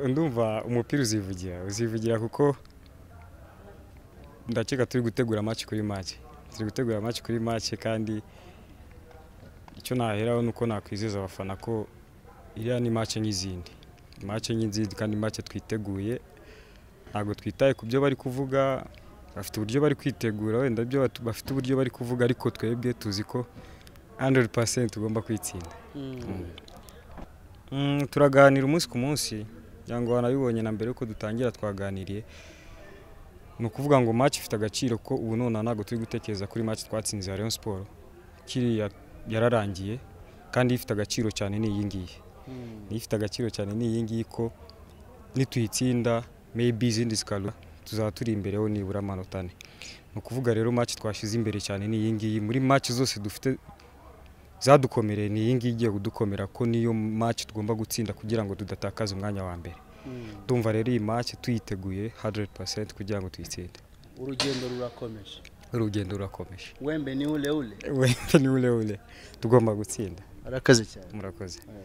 ndumva umupira uzivugira uzivugira kuko ndakeka turi gutegura amaci kuri make turi gutegura amaci kuri make kandi icyo naheraho ni uko nakwizeza abafana ko iriya ni make nk'izindi make nk'izindi kandi make twiteguye ntabwo twitaye ku byo bari kuvuga bafite uburyo bari kwitegura wenda byo batu- bafite uburyo bari kuvuga ariko twebwe tuzi ko 100% tugomba kwitsinda Mm, turaganira umunsi ku munsi cyangwa wanabibonye na mbere yuko dutangira twaganiriye ni ukuvuga ngo match ifite agaciro ko ubu nonaha ntabwo turi gutekereza kuri match twatsinze ya Rayon Sport kiriya yararangiye kandi ifite agaciro cyane ni iyi ngiyi Niyo ifite agaciro cyane ni iyi ngiyi ko nituyitsinda maybe izindi zikaruha tuzaba turi imbereho nibura amanota ane ni ukuvuga rero match twashyize imbere cyane ni iyi ngiyi muri match zose dufite zadukomereye ni iyi ngiyi igiye kudukomera ko niyo match tugomba gutsinda kugira ngo tudatakaza umwanya wa mbere ndumva rero iyi match tuyiteguye 100% kugira ngo tuyitsinde urugendo rurakomeje urugendo rurakomeje wembe ni ule ule wembe ni ule ule tugomba gutsinda arakaze cyane murakoze